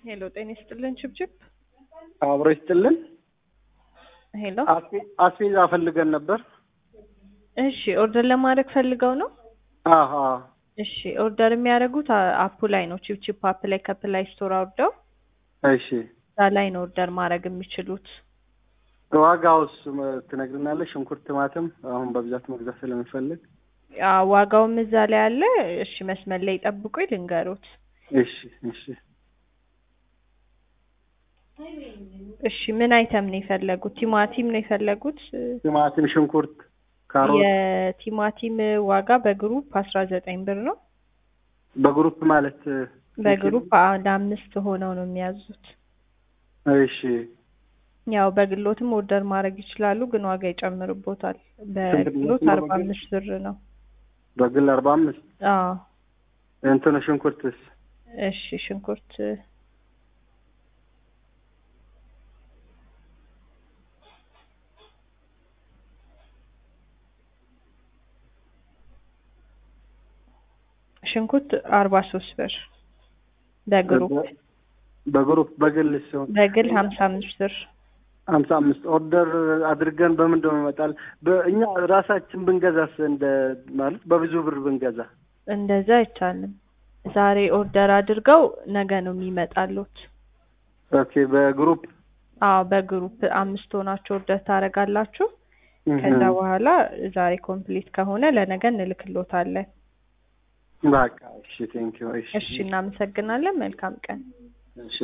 ሄሎ ጤና ይስጥልን ችብችብ አብሮ ይስጥልን። ሄሎ አስቤ- አስቤዛ ፈልገን ነበር። እሺ ኦርደር ለማድረግ ፈልገው ነው አሀ እሺ ኦርደር የሚያደርጉት አ- አፑ ላይ ነው ቺፕቺፕ አፕ ላይ ከፕላይ ስቶር አውርደው እሺ እዛ ላይ ነው ኦርደር ማድረግ የሚችሉት ዋጋውስ መ- ትነግርናለሽ? ሽንኩርት፣ ቲማቲም አሁን በብዛት መግዛት ስለምፈልግ። ያ ዋጋውም እዛ ላይ አለ እሺ መስመር ላይ ጠብቁ ልንገሩት እሺ እሺ እሺ ምን አይተም ነው የፈለጉት ቲማቲም ነው የፈለጉት ቲማቲም፣ ሽንኩርት፣ ካሮት የቲማቲም ዋጋ በግሩፕ አስራ ዘጠኝ ብር ነው በግሩፕ ማለት በግሩፕ አንድ አምስት ሆነው ነው የሚያዙት እሺ ያው በግሎትም ኦርደር ማድረግ ይችላሉ ግን ዋጋ ይጨምርቦታል በግሎት ነው አርባ በግል? አምስት ብር ነው በግል አርባ አምስት አዎ እንትኑ ሽንኩርትስ እሺ ሽንኩርት ሽንኩርት አርባ ሶስት ብር በግሩፕ በግሩፕ በግል ሲሆን በግል ሀምሳ አምስት ብር ሀምሳ አምስት ኦርደር አድርገን በምንድን ነው ይመጣል? በእኛ ራሳችን ብንገዛስ እንደ ማለት በብዙ ብር ብንገዛ እንደዛ አይቻልም ዛሬ ኦርደር አድርገው ነገ ነው የሚመጣሉት ኦኬ በግሩፕ አዎ በግሩፕ አምስት ሆናችሁ ኦርደር ታደርጋላችሁ ከዛ በኋላ ዛሬ ኮምፕሊት ከሆነ ለነገ እንልክሎታለን በቃ እሺ ቴንኪው እሺ እሺ እናመሰግናለን መልካም ቀን እሺ